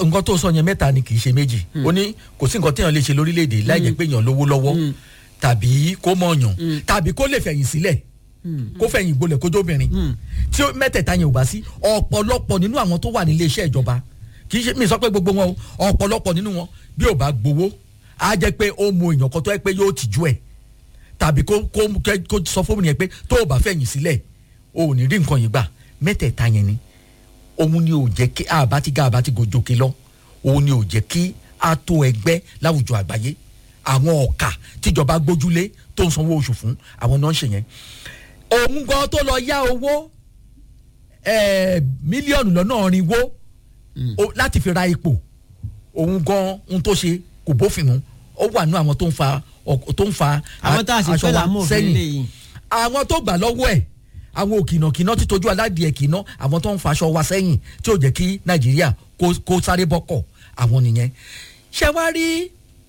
nǹkan tó sọ yẹn mẹ́ta ni kì í ṣe méjì ó ní kò sí nǹkan téèyàn lè ṣe lórílẹ̀‐èdè láì jẹ́ pé èèyàn lówó lọ́wọ́ tàbí kó mọ̀ọ̀yàn tàbí kó lè fẹ̀yìn sílẹ̀ kó fẹ̀yìn gbolẹ̀ kó jóbìnrin tí ó- mẹ́tẹ̀ẹ̀ta yẹn ò bá sí ọ̀pọ̀lọpọ̀ nínú àwọn tó wà nílé iṣẹ́ ìjọba kì í ṣe mi sọ pé gbogbo wọn o ọ̀pọ̀lọpọ̀ nínú wọn bí ò bá gbowó á jẹ́ pé ó mọ èèyàn kan tó yẹ pé yóò tìjú ẹ̀ tàbí kó kó kẹ́- kó sọ fún mi yẹn pé tó o bá fẹ̀yìn sílẹ̀ o ò ní rí nǹkan yìí gbà mẹ́tẹ̀ẹ̀ta yẹn ni òun ni ò jẹ́ kí àbá ti ga àbá ti gòjòkè lọ òun ni ò jẹ́ kí a tó ẹgbẹ́ láwùjọ àgbáyé àwọn ọ̀kà tíjọba gbójúlé tó ń sanwó oṣù fún àwọn náà ń ṣe yẹn òun gan tó lọ yá owó eh, mílíọ̀nù lọ́nà ọ̀rìnwó o- láti fi ra ipò òun gan ohun tó ṣe kò bófin mu ó wà nínú àwọn tó ń fa ọk- tó ń fa àwọn tá a sì aṣọ fẹ́ wa là mọ̀ òfin léyìí. àwọn tó gbà lọ́wọ́ ẹ̀ àwọn òkìnàkìnà tí tójú aládìẹ kìnà àwọn tó ń faṣọ wa sẹ́yìn tí ò jẹ́ kí nàìjíríà kó kó sáré bọ́kọ̀ àwọn nìyẹn ṣé wàá rí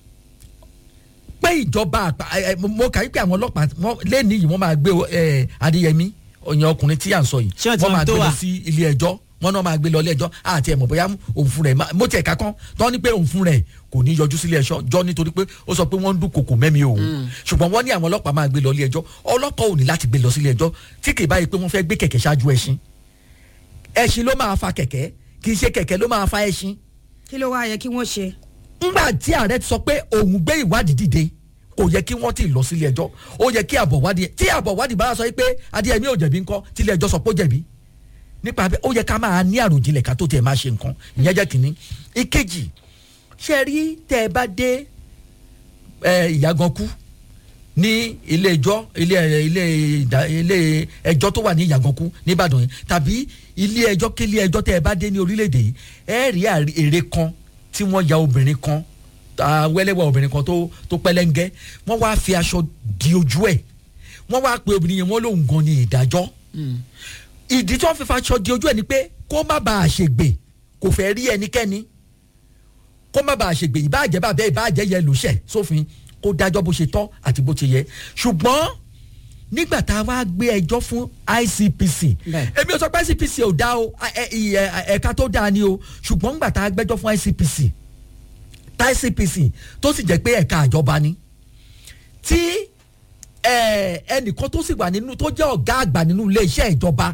pé ìjọba àpá ẹ, ẹ, mo kà í pé àwọn ọlọ́pàá wọ́n- lẹ́ni yìí wọ́n máa gbé ẹ, adéyẹmí ọ̀yàn ọkùnrin tí à ń sọ yìí Ṣé wọ́n ti wọ́n mọ máa tó gbé lọ wà? sí ilé ẹjọ́ wọ́n náà máa gbé lọ ilé ẹjọ́ àti ẹ̀mọ̀ bóyá òun fún rẹ̀ má- mo tiẹ̀ ká kán tọ́ ni pé òun fún rẹ̀ kò ní yọjú sílé ẹjọ́ jọ́ nítorí pé ó sọ pé wọ́n ń dún kòkò mẹ́mi òun ṣùgbọ́n wọ́n ní àwọn ọlọ́pàá máa gbé lọ ilé ẹjọ́ ọlọ́pàá ò ní láti gbé lọ sílé ẹjọ́ tí kì í báyìí pé wọ́n fẹ́ gbé kẹ̀kẹ́ ṣáájú ẹṣin ẹṣin ló máa fa kẹ̀kẹ́ kì í ṣe kẹ̀kẹ́ ló máa fa ẹṣin kí ló wá yẹ kí wọ́n ṣe. ńgbà tí ààrẹ ti sọ pé òun gbé ìwádìí dìde kò yẹ kí wọ́n ti lọ sílé ẹjọ́ ó yẹ kí àbọ̀ wádìí tí àbọ̀ wádìí bá sọ pé adéyẹmí ò jẹ̀bi ńkọ́ tílé ẹjọ́ sọ pé ó jẹ̀bi nípa bẹ́ẹ̀ ó yẹ ká máa ní àròjinlẹ̀ ká tó tiẹ̀ máa ṣe nǹkan ìyẹn jẹ́ kínní ìkejì ṣe rí tẹ́ ẹ bá dé ẹ, ìyàgànkú ní ilé ẹjọ́ ilé ẹ, ilé ìdá- ilé ẹjọ́ tó wà ní ìyàgànkú nìbàdàn yìí tàbí ilé ẹjọ́ kí ilé ẹjọ́ tẹ́ ẹ bá dé ní orílẹ̀-èdè yìí ẹ rí àrí- èrè kan tí wọ́n ya obìnrin kan ah, wẹ́lẹ́wẹ́ obìnrin kan tó tó pẹ́lẹ́ńgẹ́ wọ́n wá fi aṣọ di ojú ẹ̀ wọ́n wá pe obìnrin yẹn wọ́n lóun gan ni ìdájọ́ ìdí tí wọ́n fi faṣọ di ojú ẹ̀ ni pé kó má bàa ṣègbè kò fẹ́ rí ẹnikẹ́ni kó má bàa ṣègbè ìbáàjẹ́ bàbẹ́ ìbáàjẹ́ yẹ lòṣẹ̀ sófin kó dájọ́ bó ṣe tọ́ àti bó ṣe yẹ ṣùgbọ́n nígbà tá a wá gbé ẹjọ́ fún ICPC Bẹ́ẹ̀. èmi ò sọ pé ICPC ò dá o ẹ- ẹ- ẹ- ẹ̀ka tó dáa ni o ṣùgbọ́n nígbà tá a gbẹ́jọ́ fún ICPC tá ICPC tó sì jẹ́ pé ẹ̀ka àjọba ni tí ẹ, ẹnìkan tó sì wà nínú tó jẹ́ ọ̀gá àgbà nínú iléeṣẹ́ ìjọba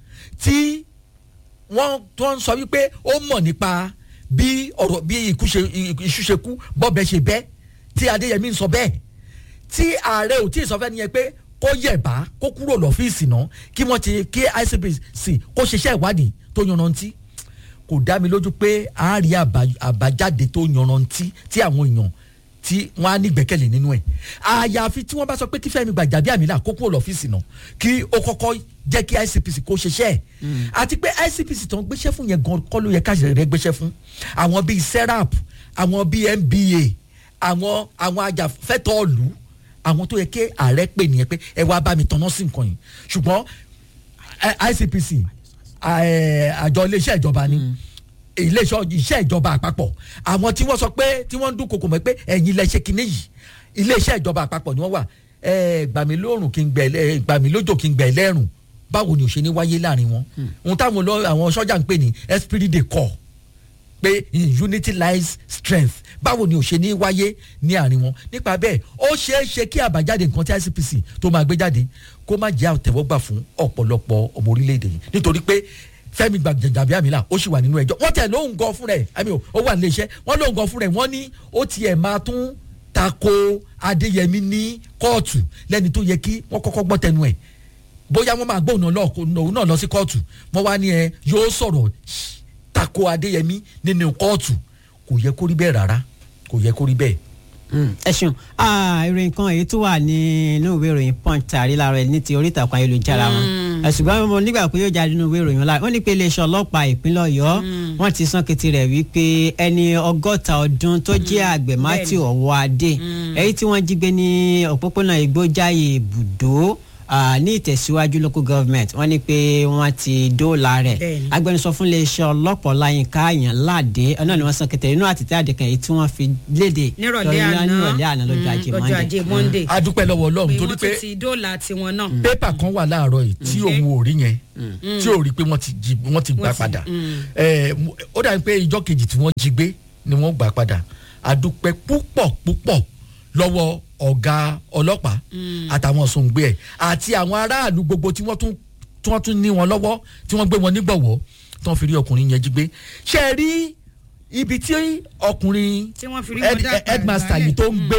tí wọ́n tó ń sọ wípé ó mọ̀ nípa bí ọ̀rọ̀ bí ikú ṣe iṣu ṣe kú bọ́bẹ̀ ṣe bẹ́ tí adéyẹmí ń sọ bẹ́ẹ̀ tí ààrẹ ò tí ì sọ fẹ́ nìyẹn pé kó yẹ̀bá kó kúrò lọ́fíìsì náà kí wọ́n ti kí ICPC kó ṣiṣẹ́ ìwádìí tó yanrantí kò dá mi lójú pé a rí àbá- àbájáde tó yanrantí tí àwọn èèyàn tí wọ́n á ní gbẹ́kẹ̀lé nínú ẹ̀ àyàfi tí wọ́n bá sọ pé kí Fẹ́mi Gbàjàbíàmílà kó kúrò lọ́fíìsì náà kí ó kọ́kọ́ jẹ́ kí ICPC kó ṣiṣẹ́ ẹ̀ àti pé ICPC tó ń gbéṣẹ́ fún yẹn gan kọ́ ló yẹ káṣí rẹ̀ gbéṣẹ́ fún àwọn bíi serap àwọn bíi NBA àwọn àwọn ajàfẹ́tọ̀ọ̀lù àwọn tó yẹ kí ààrẹ pè nìyẹn pé ẹ wá bá mi tanná sí nǹkan yìí ṣùgbọ́n I- ICPC ẹ, àjọ iléeṣẹ́ ìjọba ni iléeṣẹ́ iṣẹ́ ìjọba àpapọ̀ àwọn tí wọ́n sọ pé tí wọ́n ń dún kòkò mọ́ pé ẹ̀yin lẹ ṣe kinní yìí iléeṣẹ́ ìjọba àpapọ̀ ni wọ́n wà ẹ gbàmí lóòrùn kí n gbẹ ẹ gbàmí lójò kí n gbẹ lẹ́rùn báwo ni ò ṣe ní wáyé láàrin wọn ohun táwọn lọ- àwọn sọ́jà ń pè ní esprit de corps pé in unity lies strength báwo ni ò ṣe ní wáyé ní àárín wọn nípa bẹ́ẹ̀ ó ṣeé ṣe kí àbájáde nǹkan tí ICPC tó máa gbé jáde kó má jẹ́ àtẹ̀wọ́gbà fún ọ̀pọ̀lọpọ̀ ọmọ orílẹ̀-èdè yìí nítorí pé Fẹ́mi Gbàjàbíàmílà ó sì wà nínú ẹjọ́ wọ́n tẹ̀ lóhùn gan fún rẹ̀ àmì ó wà nílé iṣẹ́ wọ́n lóhùn gan fún rẹ̀ wọ́n ní ó tiẹ̀ máa tún tako Adéyẹmí ní kóòtù lẹ́ni tó yẹ kí wọ́n kọ́kọ́ gbọ́ tẹnu ẹ̀ bóyá wọ́n máa gbọ́ òun náà lọ- òun náà lọ sí kóòtù wọ́n wá ní ẹ yóò sọ̀rọ̀ tako Adéyẹmí nínú kóòtù kò yẹ kó rí bẹ́ẹ̀ rárá kò yẹ kó rí bẹ́ẹ̀. ẹ ṣeun Ah, ìròyìn kan èyí tó wà nínú ìwé ìròyìn punch tàrí láàárọ̀ ẹ̀ ní ti orí ìtàkùn ayélujára wọn Ẹ, ṣùgbọ́n mo nígbà pé yóò jáde nínú ìwé ìròyìn láàárọ̀ wọ́n ní pé iléeṣẹ́ ọlọ́pàá ìpínlẹ̀ ọ̀yọ́ wọ́n ti sán kété rẹ̀ wípé ẹni ọgọ́ta ọdún tó jẹ́ àgbẹ̀ matthew ọ̀wọ́adé èyí tí wọ́n jí gbé ní òpópónà ìgbójáyè ibùdó ah, ní ìtẹ̀síwájú local government wọ́n ní pé wọ́n ti dóòlà rẹ̀ Bẹ́ẹ̀ni. agbẹnusọ fún iléeṣẹ́ ọlọ́pàá láyínká àyàn láàdé náà ni wọ́n sọ kẹtẹ inú àtìtẹ́ àdìkan èyí tí wọ́n fi léde nírọ̀lẹ́ lọ́jọ́- àná nírọ̀lẹ́ àná lọ́jọ́ ajé lọ́jọ́ Monday. ajé monday a dúpẹ́ lọ́wọ́ pé ọlọ́run torí wọ́n pé tún ti dóòlà tiwọn náà. pépà kan wà láàárọ̀ yìí tí òun ò rí yẹn tí ò rí pé wọ́n ti jí wọ́n ti gbà Wọ́n ti- padà mm. Ẹ, mo- ó dàbí pé ìjọ kejì tí wọ́n jí gbé ni wọ́n gbà padà a dúpẹ́ púpọ̀ púpọ̀ lọ́wọ́ ọ̀gá ọlọ́pàá àtàwọn sòǹgbé ẹ̀ àti àwọn aráàlú gbogbo tí wọ́n tún tí wọ́n tún ní wọn lọ́wọ́ tí wọ́n gbé wọn nígbọ̀wọ́ tí wọ́n fi rí ọkùnrin yẹn jí gbé ṣe é rí ibi tí ọkùnrin tí wọ́n fi rí head- wọn dá headmaster yìí tó ń gbé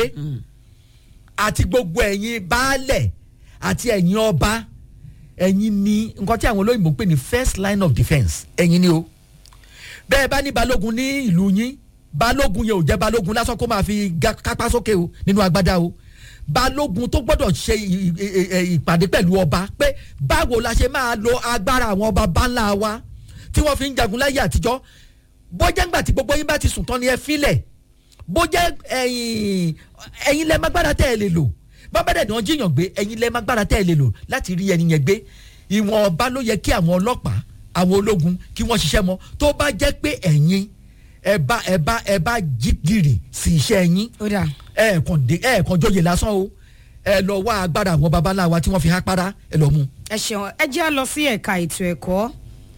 àti gbogbo ẹ̀yin baálẹ̀ àti ẹ̀yin ọba ẹ̀yin ni nǹkan tí àwọn olóyìnbó ń pè ní first line of defence ẹ̀yin ni o bẹ́ẹ̀ bá ní balógun ní ìlú yín balógun yẹn ò jẹ́ balógun lásán kó máa fi ga- kápá sókè o nínú agbádá o balógun tó gbọ́dọ̀ ṣe ì- ì- ì- ì- ìpàdé pẹ̀lú ọba pé báwo la ṣe máa lo agbára àwọn ọba báńlá wa tí wọ́n fi ń jagun láyé àtijọ́ bọ́jà ńgbà tí gbogbo yín bá ti sùn tán ni ẹ filẹ̀ bójẹ́ ẹ̀yin ẹ̀yin lẹ́ẹ̀ mágbára tẹ́ ẹ lè lò bábẹ́rẹ́ náà jíyàn gbé ẹ̀yin lẹ́ẹ̀ mágbára tẹ́ ẹ lè lò láti rí ẹni yẹn gbé ìwọ̀n ọba ló yẹ kí àwọn ọlọ́pàá àwọn ológun kí wọ́n ṣiṣẹ́ mọ́ tó bá jẹ́ pé ẹ̀yin ẹ bá ẹ bá ẹ bá jí gìrì sí iṣẹ́ yín ó dà ẹ kàn dé ẹ kàn jóye lásán o ẹ lọ wá agbára àwọn babaláwa tí wọ́n fi há para ẹ lọ mú. ẹ ṣeun ẹ jẹ́ á lọ sí ẹ̀ka ètò ẹ̀kọ́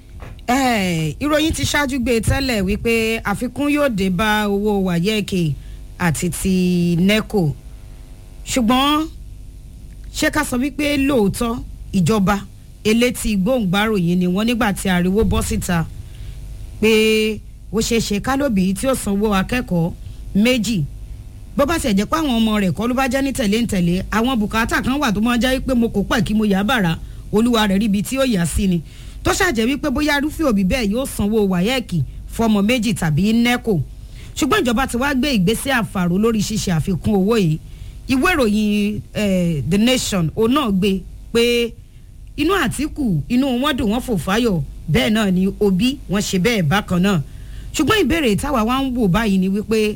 Eh, ìròyìn ti ṣáájú gbé tẹ́lẹ̀ wípé àfikún yóò dé bá owó wáyẹ́ẹ̀kì àti ti neco ṣùgbọ́n ṣé ká sọ wípé lóòótọ́ ìjọba elétí gbóǹgbáròyìn ni wọ́n nígbà tí ariwo bọ́ síta pé ó ṣeé ṣe kálóbì tí ó sanwó akẹ́kọ̀ọ́ méjì bó bá ṣe jẹ́ pé àwọn ọmọ rẹ̀ kọ́ ló bá jẹ́ ní tẹ̀lé ń tẹ̀lé àwọn bùkátà kan wà tó máa jẹ́ pé mo kò pẹ̀ kí mo yà á bàrà olúwa rẹ̀ ríbi tí ó yà sí ni tó ṣàjẹ́ wípé bóyá arúfẹ́ òbí bẹ́ẹ̀ yóò sanwó wáyẹ́ẹ̀kì fọmọ méjì tàbí nẹ́kò ṣùgbọ́n ìjọba ti wá gbé ìgbésẹ̀ àfàrò lórí ṣíṣe àfikún owó yìí ìwé ìròyìn eh, the nation òun náà gbé pé inú àtìkù inú wọn dùn wọn fò fáyọ̀ bẹ́ẹ̀ náà ni òbí wọn ṣe bẹ́ẹ̀ bákan náà ṣùgbọ́n ìbéèrè táwa wá ń wò báyìí ni wípé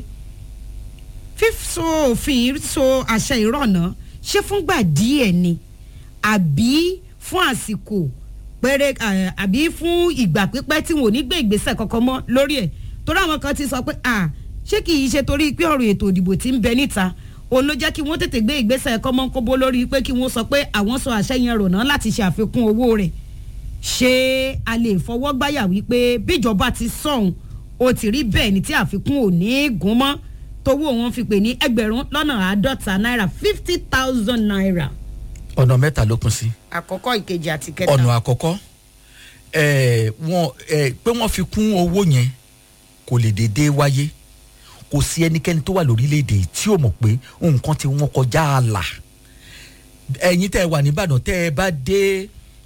fífso òfin so àṣẹ ìrọ̀nà ṣé fúngbà díẹ̀ ni àbí fún àsìkò péré eh, àbí fún ìgbà pípẹ́ tí wọn ò ní gbé ìgbésẹ̀ kankan mọ́ lórí ẹ̀ torí àwọn kan ti sọ pé à ṣé kì í ṣe torí pé ọ̀rọ̀ ètò ìdìbò tí ń bẹ níta òun ló jẹ́ kí wọ́n tètè gbé ìgbésẹ̀ kọ́mọ́kóbó lórí pé kí wọ́n sọ pé àwọn sọ àṣẹ yẹn rọ̀nà láti ṣe àfikún owó rẹ̀ ṣé a lè fọwọ́ gbáyà wípé bíjọba ti sọ̀hún ó ti rí bẹ́ẹ̀ ni tí àfikún ò ní í gún mọ́ tówó wọn fi pè ní ẹgbẹ̀rún lọ́nà àádọ́ta náírà fifty thousand naira. ọ̀nà mẹ́ta ló pín sí. àkọ́kọ́ ìkejì àti kẹta. ọ̀nà àkọ́kọ́ ẹ̀, wọ́n ẹ̀, pé wọ́n fi kún owó yẹn kò lè déédéé wáyé kò sí ẹnikẹ́ni tó wà lórílẹ̀‐èdè yìí tí ò mọ̀ pé nǹkan tí wọ́n kọjá àlà ẹ̀yin tẹ́ ẹ wà nìbàdàn tẹ́ ẹ bá dé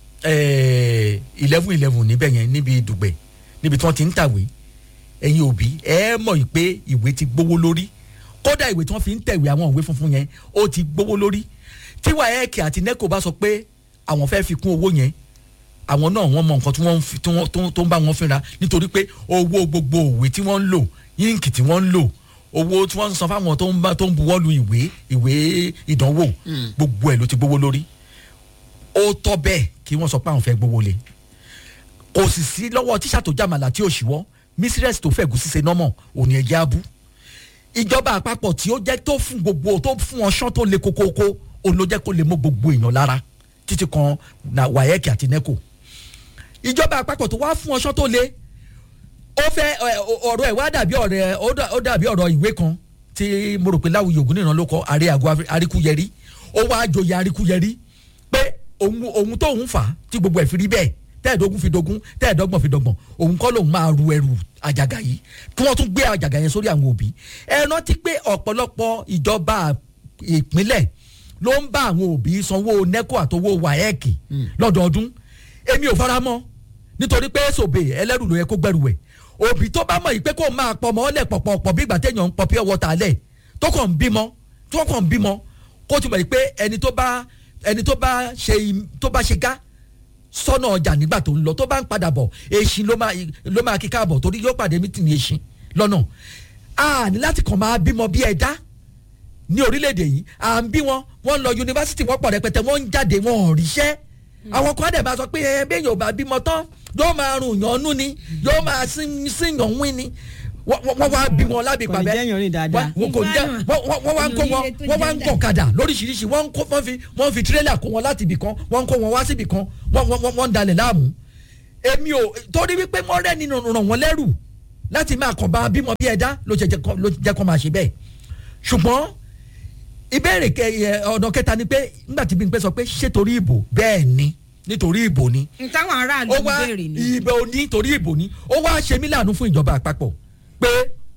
eleven eleven níbẹ̀ yẹn níbi dùgbẹ̀ níbi tí wọ́n ti ń tàwé ẹ̀yin òbí ẹ mọ̀ yìí pé ìwé ti gbówó lórí kódà ìwé tí wọ́n fi ń tẹ̀wé àwọn ìwé funfun yẹn ó ti gbówó lórí tí wáyẹ̀kì àti neco bá sọ pé àwọn fẹ́ fi kún owó yẹn àwọn náà wọ́n mọ nǹkan tí wọ́n ń fi- tí wọ́n- tó tó ń bá wọn fínra nítorí pé owó gbogbo òwe tí wọ́n ń lò yíǹkì tí wọ́n ń lò owó tí wọ́n ń san fáwọn tó ń bá tó ń buwọ́ lu ìwé ìwé ìdánwò gbogbo ẹ̀ ló ti gbówó lórí ó tọ́ bẹ́ẹ̀ kí wọ́n sọ pé àwọn fẹ́ gbówó lé kò sì sí lọ́wọ́ tíṣà tó jàmàlà tí ò ṣíwọ́ mísírẹ́sì tó fẹ́ gùsí ṣe nọ́mọ̀ òní ẹ̀jẹ̀ abú ìjọba àpapọ̀ tí ó jẹ́ tó fún gbogbo tó fún ọṣán tó le kókókó òun ló jẹ́ kó lè mú gbogbo èèyàn lára títí kan na wáyẹ́kì àti neco ìjọba àpapọ̀ tó wá fún ọṣán tó le ó fẹ́ ẹ, ọ̀rọ̀ ẹ̀ wá dàbí ọ̀rẹ́ ó dà- ó dàbí ọ̀rọ̀ ìwé kan tí mo rò pé láwùjọ ògùn nìran ló kọ àrẹ àgọ́ àríkúyẹrí ó wá joyè àríkúyẹrí pé òun òun tóun fà á tí gbogbo ẹ̀ fi rí bẹ́ẹ̀ tẹ́ẹ̀dógún fi dógún tẹ́ẹ̀dọ́gbọ̀n fi dọ́gbọ̀n òun kọ́ lòun máa ru ẹrù àjàgà yìí kí wọ́n tún gbé àjàgà yẹn sórí àwọn òbí ẹ rántí pé ọ̀pọ̀lọpọ̀ ìjọba ìpínlẹ̀ ló ń bá àwọn òbí sanwó neco àtowó waec lọ́dọọdún èmi ò fara mọ́ nítorí pé sòbè ẹlẹ́rù ló yẹ kó gbẹrù ẹ̀ òbí tó bá mọ̀ yìí pé kó máa pọ̀ mọ́ ọ́lẹ̀ pọ̀pọ̀pọ̀ bí ìgbà téèyàn ń pọ̀ pure water lẹ̀ tó kàn ń bímọ tó kàn ń bímọ kó tún mọ̀ yìí pé ẹni tó bá ẹni tó bá ṣe im- tó bá ṣe gá sọ́nà ọjà nígbà tó ń lọ tó bá ń padà bọ̀ èsì ló máa ló máa kí káàbọ̀ torí yóò pàdé mítìnì èsì lọ́nà a ní láti kàn máa bímọ bí ẹ̀dá ní orílẹ̀-èdè yìí à ń bí wọn wọ́n lọ yunifásitì wọ́n pọ̀ rẹpẹtẹ wọ́n ń jáde wọn ò ríṣẹ́ àwọn kan á dẹ̀ máa sọ pé ẹ bẹ́ẹ̀ yóò bá bímọ tán yóò máa rùn yàn nú ni yóò máa síyàn wín ni wọ́n wọ́n wá bí wọn lábì Kò ní pàbẹ́ jẹ́ yàn rìn dáadáa. wọ́n kò ní jẹ́ wọ́n wọ́n- wọ́n wá ń kó wọn wọ́n wá ń kọ̀ kadà lóríṣiríṣi wọ́n ń kó wọ́n fi wọ́n fi tirẹ́là kó wọn láti ibì kan wọ́n ń kó wọn wá síbì kan wọ́n wọ́n wọ́n- wọ́n ń dalẹ̀ láàmú èmi ò torí wípé wọ́n rẹ́ nínú ràn wọ́n lẹ́rù láti máa kàn bá bímọ bí ẹ̀dá ló ṣe jẹ́ kó- ló jẹ́ kó máa ṣe bẹ́ẹ̀ ṣùgbọ́n ìbéèrè kẹ ẹ, ọ̀nà kẹta ni pé nígbà tí Bímpé sọ pé ṣé torí ìbò bẹ́ẹ̀ ni nítorí ìbò ni ntáwọn aráàlú ó wá béèrè ni. ìbò ní torí ìbò ní ó wá ṣe mí láàánú fún ìjọba àpapọ̀ pé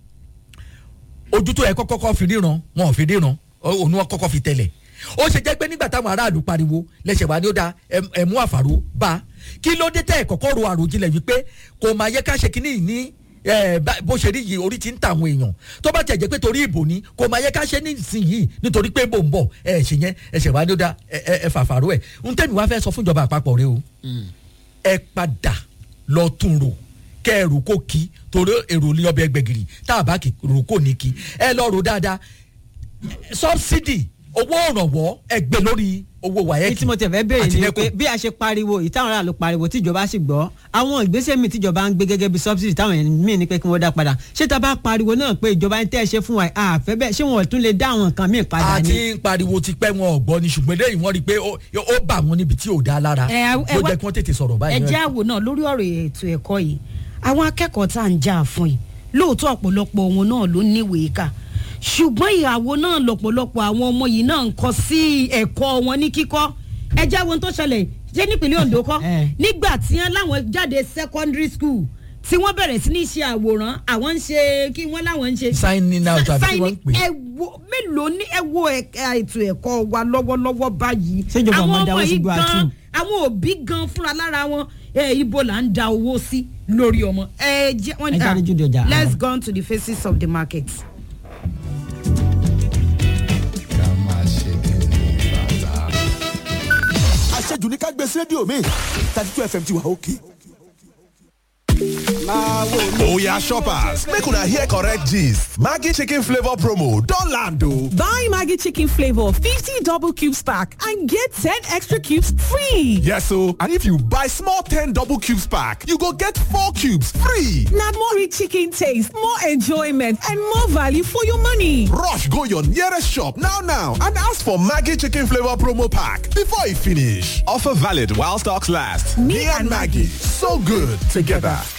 ojú tó yẹ kọ́kọ́ kọ́ fi ríran wọn ò fi ríran ó- òun wọn kọ́kọ́ fi tẹ̀lẹ̀ ó ṣe jẹ́ pé nígbà táwọn aráàlú pariwo lẹ́sẹ̀ wá ní ó da ẹm- ẹ̀mú àfàrò bá kí ló dé tẹ́ ẹ̀ kọ́kọ́ ro àròjinlẹ̀ wípé kò máa yẹ ká ṣe kínní yìí ní ẹ, bá- bó ṣe rí yìí orí ti ń ta àwọn èèyàn tó bá tẹ̀ jẹ́ pé torí ìbò ni kò máa yẹ ká ṣe nísìnyìí nítorí pé bò ń bọ̀ ẹ ṣe yẹn ẹsẹ̀ wá ní ó da ẹ ẹ- ẹ fàfàrò ẹ̀ ń tẹ́mi wá fẹ́ sọ fún ìjọba àpapọ̀ rẹ o ẹ padà lọ tún rò kẹ ẹ rò kó kí torí èrò ní ọbẹ̀ gbẹ̀gìrì tá a bá kì rò kó ní kí ẹ lọ rò dáadáa sọ́bsidì owó òrànwọ́ ẹ gbé lórí owó èyí wáyẹ́kì tí mo tẹ̀ fẹ́ béèrè àti ni NECO. pé bí a ṣe pariwo ìtàwọn aráàlú pariwo tíjọba sì gbọ́ àwọn ìgbésẹ̀ míì tíjọba ń gbé gẹ́gẹ́ bí subsidy táwọn èèyàn míì ní pé kí wọ́n dá padà ṣé tá a bá pariwo náà pé ìjọba ń tẹ́ ẹ ṣe fún wa àfẹ́ bẹ́ẹ̀ ṣé wọn ò tún lè dá àwọn nǹkan míì padà àti ní. ń pariwo ti pẹ́ wọn ọ̀gbọ́n ni ṣùgbọ́n eléyìí wọ́n rí i pé ó ó bà wọ́n níbi tí ò dá lára Ẹ, ẹ ló wá- jẹ́ kí wọ́n tètè sọ̀rọ̀ ẹ báyìí. jẹ́ àwò náà lórí ọ̀rọ̀ ètò ẹ̀kọ́ yìí àwọn akẹ́kọ̀ọ́ tá à ń jà fún yìí lóòótọ́ ọ̀pọ̀lọpọ̀ wọn náà ló níwèé kà ṣùgbọ́n ìyàwó náà lọ̀pọ̀lọpọ̀ àwọn ọmọ yìí náà ń kọ́ sí ẹ̀kọ́ wọn ní kíkọ́ ẹ jẹ́ àwọn tó ṣẹlẹ̀ ṣé nípínlẹ̀ Ondo kọ́ Eh. nígbà tí wọ́n láwọn jáde secondary school tí wọ́n bẹ̀rẹ̀ sí ní ṣe àwòrán àwọn ń ṣe kí wọ́n láwọn ń ṣe signing out àbí kí wọ́n ń pè é. ẹ wo mélòó ní ẹ wo ẹ̀ka ètò ẹ̀kọ́ wa lọ́wọ́lọ́wọ́ báyìí Ṣéjọba ọmọ dáwọ́ sí gbọ́ àtú? àwọn òbí gan fúnra lára wọn ẹ ibo là ń da owó sí lórí ọmọ ẹ jẹ wọn Ẹ jáde jùdí ọjà. let's go on to the faces of the market. ká máa ṣe kí ni bàtà. àṣejù ní ká gbé sí rédíò mi thirty two fm ti wà òkè. Oya shoppers, make una hear correct gist. Maggi chicken flavor promo don land o. Buy Maggie Chicken Flavor 50 double cubes pack and get 10 extra cubes free. Yes o, and if you buy small 10 double cubes pack, you go get 4 cubes free. Now more rich chicken taste, more enjoyment, and more value for your money. Rush go your nearest shop now now and ask for Maggi chicken flavor promo pack before e finish. Offer valid while stocks last. Me and Maggie, so good together.